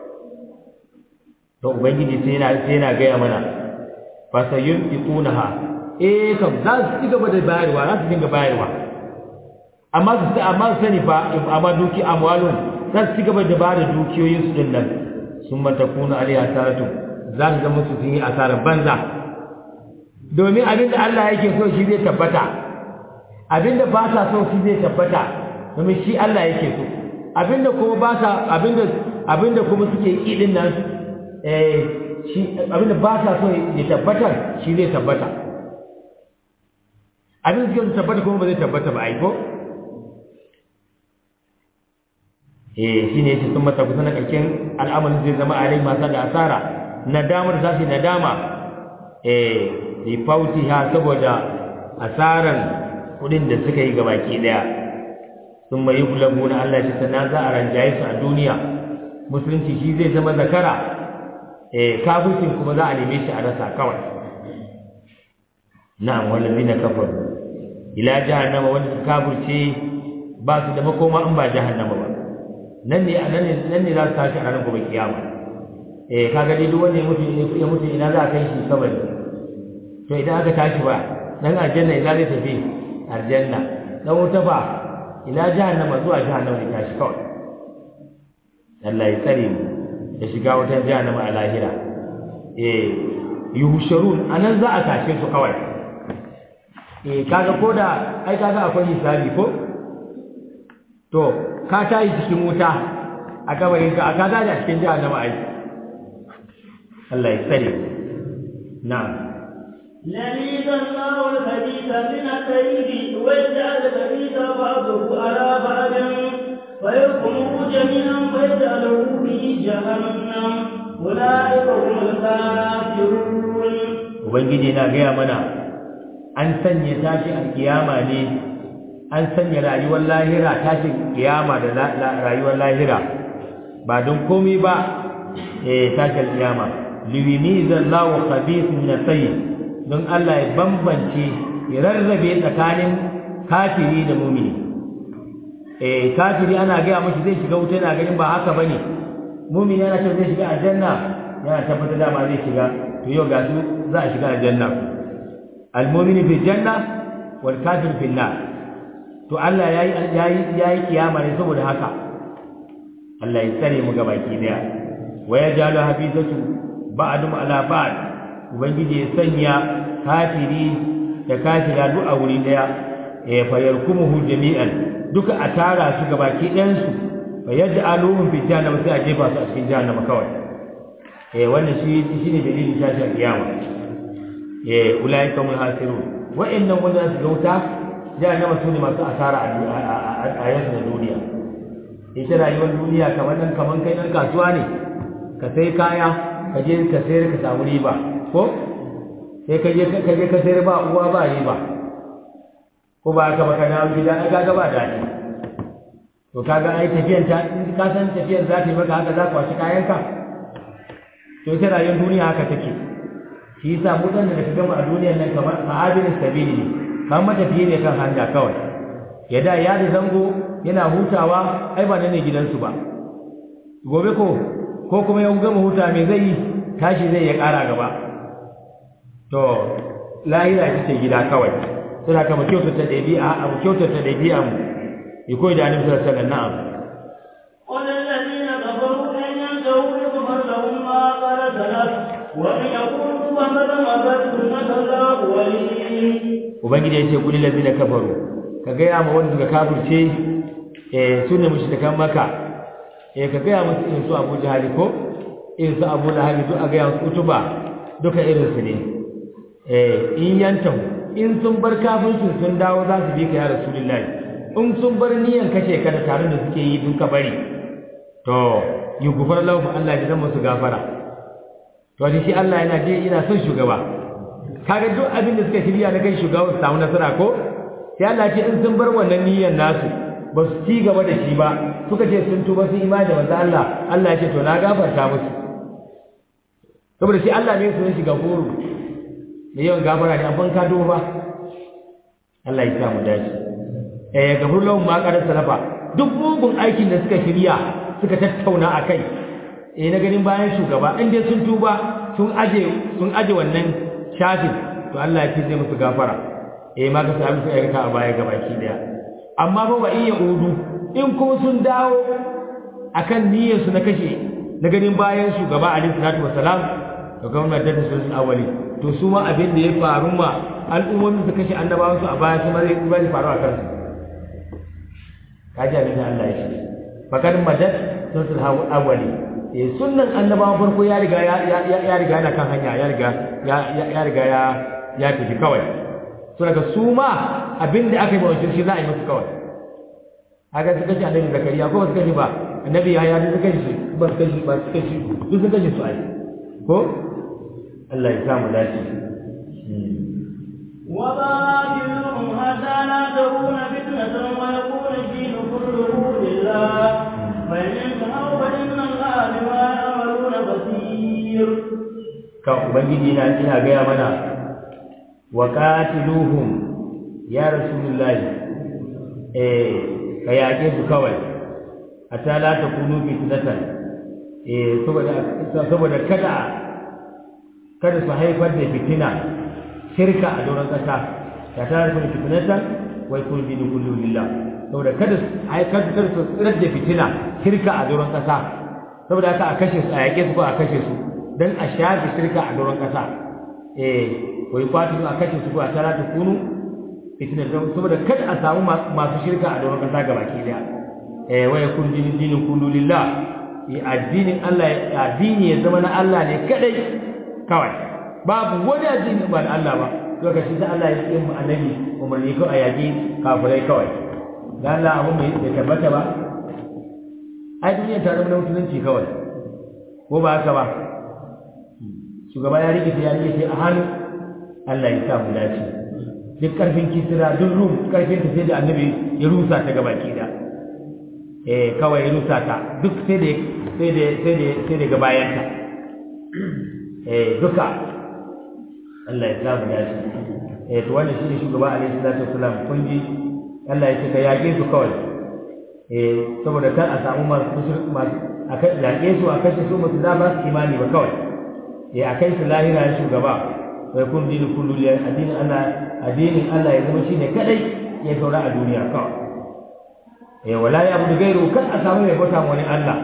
to ubangiji sai yana sai yana gaya mana fa sayunfiqunaha eh kam za su ci gaba da bayarwa za su dinga bayarwa amma su amma su sani fa amma duki amwalun za su ci gaba da bada dukiyoyin su din nan sun mata kuna alaiha taratu za su zama su yi asarar banza domin abin da Allah yake so shi zai tabbata abin da ba sa so shi zai tabbata domin shi Allah yake so abin da kuma ba sa abin da abin da kuma suke yi din nan eh shi abin da ba sa so ya tabbata shi zai tabbata abin da suke tabbata kuma ba zai tabbata ba ai ko eh shine yace sun mata kusa na karshen al'amarin zai zama a rai masu da asara nadamar za su yi nadama eh li fautiha saboda asaran kudin da suka yi gabaki daya sun mai gulabu na Allah shi sana za a ranjaye su a duniya musulunci shi zai zama zakara eh kafircin kuma za a neme shi a rasa kawai na'am wallazina kafaru ila jahannama wanda suka kafirce ba su da makoma in ba jahannama ba nan ne nan ne nan ne za su tashi a ranar gobe kiyama eh kaga dai duk wanda ya mutu ya mutu ina za a kai shi kabari to idan aka tashi ba dan aljanna ina zai tafi aljanna dan wuta fa ina jahannama zuwa jahannama ne tashi kawai Allah ya tsare mu da shiga wutar jahannama a lahira eh yuhsharun anan za a tashe su kawai eh kaga koda ai kaga akwai hisabi ko to ka tayi cikin wuta a kabarin ka ka ga a cikin jahannama ai Allah ya tsare na'am يميز الله الخبيث من الطيب ويجعل الخبيث بعضه على بعض فيحكمه جميعا فيجعله في جهنم أولئك هم الكافرون ubangiji na gaya mana an sanya tashi alkiyama ne an sanya rayuwar lahira tashi kiyama da rayuwar lahira ba don komai ba eh tashi alkiyama liwimiza Allahu khabith min tayyib don Allah ya bambance ya rarrabe tsakanin kafiri da mumini eh kafiri ana gaya mashi zai shiga wuta yana ganin ba haka bane mumini yana cewa zai shiga aljanna yana tabbatar da ma zai shiga to yau ga su za a shiga aljanna almu'minu fi janna wal kafir fi nar to Allah yayi yayi yayi kiyama ne saboda haka Allah ya tsare mu ga baki daya wa yajalu habizatu ba'dum ala ba'd ubangiji ya sanya kafiri da kafira duk a wuri daya eh fa yarkumuhu jami'an duka a tara su ga baki ɗayan su fa yaj'aluhum fi jahannama sai a jefa su a cikin jahannama kawai eh wannan shi shine dalilin tashin kiyama eh ulaika hum hasirun wa'annan wanda su gauta jahannama su ne masu asara a yanzu na duniya ita rayuwar duniya kamar nan kamar kai nan kasuwa ne ka sai kaya ka je ka sayar ka samu riba ko sai ka je ka je ka sayar ba uwa ba riba ko ba ka baka na gida ka ga ba daɗi to kaga ai tafiyan ta ka san tafiyan za ta yi maka haka za ka washi kayanka to ita rayuwar duniya haka take shi yasa mu dan da ka gama a duniyar nan kamar ma'adin sabili ne kamar matafiye ne kan hanya kawai ya da ya da zango yana hutawa ai ba nan ne gidansu ba gobe ko ko kuma ya gama huta me zai yi tashi zai ya ƙara gaba to lahira ita ce gida kawai suna kama kyautata ɗabi'a a mu kyautata ɗabi'a mu ya koyi da annabi sallallahu alaihi wasallam قل الذين كفروا إن ينتهوا يغفر لهم ما قد سلف وإن يكونوا فقد مضت سنة الأولين ubangiji ya ce kulli lazina kafaru ka gaya ma wanda suka kafirce eh sunne mushrikan maka eh ka gaya musu irin su Abu Jahal ko irin su Abu Lahab duk a gaya musu utuba duka irin su ne eh in yantahu in sun bar kafircin sun dawo za su bi ka ya rasulullahi in sun bar niyan kashe ka da tare da suke yi duka bari to yi gufar lahu Allah ya zama su gafara to shi Allah yana je yana son shugaba kaga duk abin da suka shirya na kai shugaba su samu nasara ko sai Allah ce in sun bar wannan niyyar nasu ba su ci gaba da shi ba suka ce sun tuba sun imani da manzo Allah Allah ya ce to na gafarta musu saboda shi Allah ne sun shiga goro da yawan gafara ne abin ka duba Allah ya sa mu dace eh gafur lahum ma qad salafa duk mugun aikin da suka shirya suka tattauna akai eh na ganin bayan shugaba in dai sun tuba sun aje sun aje wannan shafin to Allah ya ce zai musu gafara eh ma ka sami su ayyuka a baya gabaki daya amma ba wa iya udu in kuma sun dawo akan niyyar su na kashe na ganin bayan shugaba Ali sallallahu wasalam to gwamnati da sun awali to su ma abin da ya faru ma al'ummomin su kashe annabawan su a baya su ma zai bari faru a kansu kaji abin da Allah ya ce fakar madad sun awali eh sunnan annabawan farko ya riga ya ya riga yana kan hanya ya riga ya ya riga ya ya tafi kawai so daga su ma abin da aka yi mawa shi za a yi musu kawai haka su kashe annabi zakariya ko ba su kashe ba annabi ya ya su kashe ba su kashe ba su kashe su sun kashe su ai ko Allah ya samu dace وباطلهم حتى لا تكون فتنة ويكون الدين كله لله فإن انتهوا فإن الله بما يعملون بصير kan ubangiji na ina gaya mana wa qatiluhum ya rasulullahi eh ka yaƙe su kawai hatta la takunu fitnatan eh saboda saboda kada kada su haifar da fitina shirka a doron ƙasa ta tare da fitnatan wai kun dinu kullu lillah saboda kada su haifar kada su tsirar da fitina shirka a doron ƙasa saboda haka a kashe su a yaƙe su ko a kashe su dan a shafe shirka a doron ƙasa eh wai kwatu a kashe su ko a tara ta kunu fitina saboda kada a samu masu shirka a doron ƙasa gabaki daya eh wai kun dinu dinu kullu lillah addinin Allah addini ya zama na Allah ne kadai kawai babu wani addini ba na Allah ba lokacin da Allah ya yi mu annabi umarni ko a yaƙi kafirai kawai dan Allah abun bai tabbata ba ai duniya ta zama musulunci kawai ko ba haka ba shugaba ya rike ya rike a hannu Allah ya sa mu dace duk karfin kisira duk rum karfin ta sai da annabi ya rusa ta gabaki da eh kawai ya rusa ta duk sai da sai da sai da sai da gabayan ta eh duka Allah ya sa mu dace eh to wannan shine shugaba alaihi salatu wasalam kun ji Allah ya ce ka yaƙe su kawai eh saboda kar a samu masu masu a kai yaƙe su a kashe su musu da ba su imani ba kawai eh a kai su lahira ya shugaba wai kun dini kullu ya addinin Allah addinin Allah ya zama shine kadai ya saura a duniya kawai eh wala ya budu gairu kar a samu mai bauta wani Allah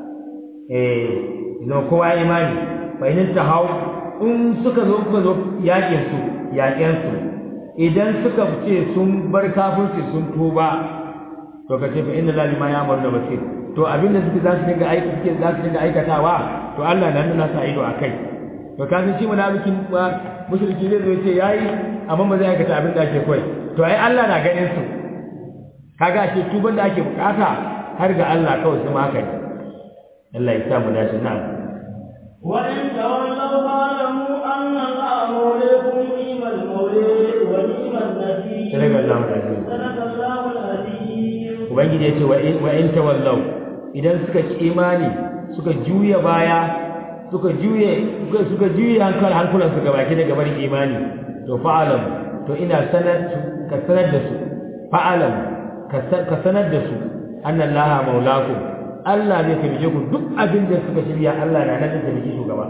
eh idan kowa ya imani fa in ta hau in suka zo kuka zo yaƙin su yaƙen su idan suka ce sun bar kafirci sun tuba to ka ce fa inna lillahi ma ya'malu basir to abinda suke za su dinga aiki suke za su dinga aikatawa to Allah nan nuna sa ido akai to ka san shi munafikin ba mushriki zai zo ce yayi amma ba zai aikata abin da ake koyi to ai Allah na ganin su kaga shi tuban da ake bukata har ga Allah kawai su ma haka ne Allah ya sa mu dace na'am وإن تولوا فاعلموا أن الله موليكم نعم المولي ونعم النبي صدق الله العظيم صدق الله العظيم ubangiji ya ce wa in tawallau idan suka ci imani suka juya baya suka juye suka juye hankal hankulan su gabaki daga barin imani to fa'alam to ina sanar ka sanar da su fa'alam ka sanar da su annallaha maulakum Allah zai taimake ku duk abin da suka shirya Allah na nan zai taimake shugaba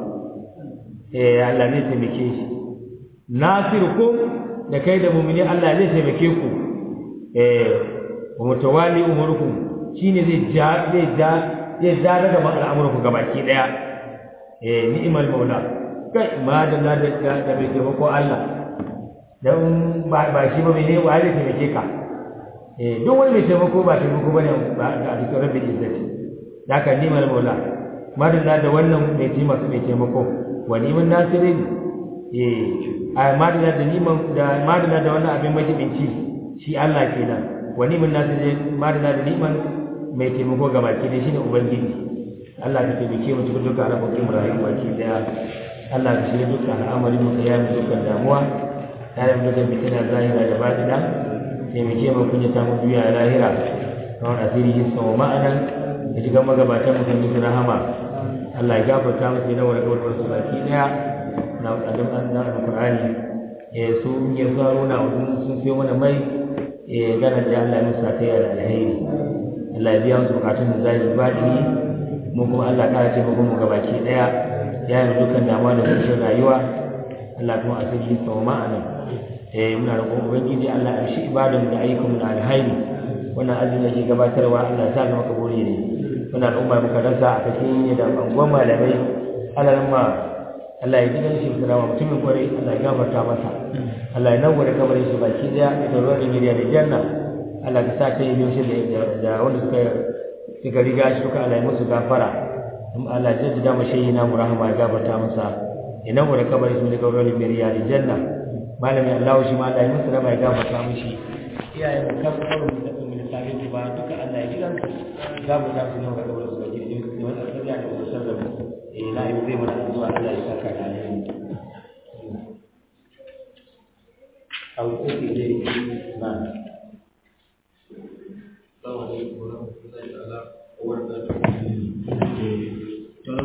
eh Allah zai taimake shi nasirukum da kai da mu'mini Allah zai taimake ku eh wa mutawali umurukum shine zai ja zai ja zai ja daga al'amuranku gabaki daya eh ni'mal maula kai ma da da da da bai taimako Allah dan ba ba shi ba ne wa zai taimake ka eh duk wani mai taimako ba taimako bane ba ga cikin rabbil izzati haka ni'mal maula ma da da wannan mai taimako mai taimako wa ni'man nasirin eh a ma da da ni'man da ma da da wannan abin majibinci shi Allah kenan wani mun nasu je madana da niman mai taimako ga baki ne shine ubangiji Allah ka taimake mu cikin dukkan alamomin rayuwa baki daya Allah ka shirya dukkan al'amarin mu ka yaye dukkan damuwa tare da dukkan fitina zahira da batina taimake mu kunya ta mu duniya da lahira kawai asiri yin sama ma'anan da shiga magabatan mu kan yi rahama Allah ya gafarta mu sai na wani kawai su baki daya na adam na alqur'ani eh su ya zaro na sun siyo mana mai eh gana da Allah ya musa ta da alheri Allah ya biya musu bukatun da zai baɗi mu kuma Allah ya ce mu mu gabaki daya ya yi dukkan damuwa da kuncin rayuwa Allah kuma a sirri sau ma'ana eh muna roƙon ubangiji Allah ya shi ibadan da ayyukan da alheri wannan azumi yake gabatarwa Allah ya sa mu maka bore ne muna al'umma muka rasa a cikin da anguwan malamai Allah ma Allah ya gidan shi da mutumin kwarai Allah ya gafarta masa Allah ya nawware kabarin shi baki daya da ruwan giriya da janna Allah ka sa ta yi yoshi da wanda suka suka riga shi suka Allah ya musu gafara in Allah ya jaddada mu shehi na mu rahama ya gafarta masa ya nawware kabarin shi da ruwan giriya da janna malami Allah shi ma Allah ya musu rahama ya gafarta mishi iyayen mu kan kabarin da kuma da sabin ba duka Allah ya gidan gafarta su ne ga kabarin su baki da wannan tabiya da wasu sarrafa eh na yi zai mana addu'a Allah ya saka da alheri أو أوتي إليه نعم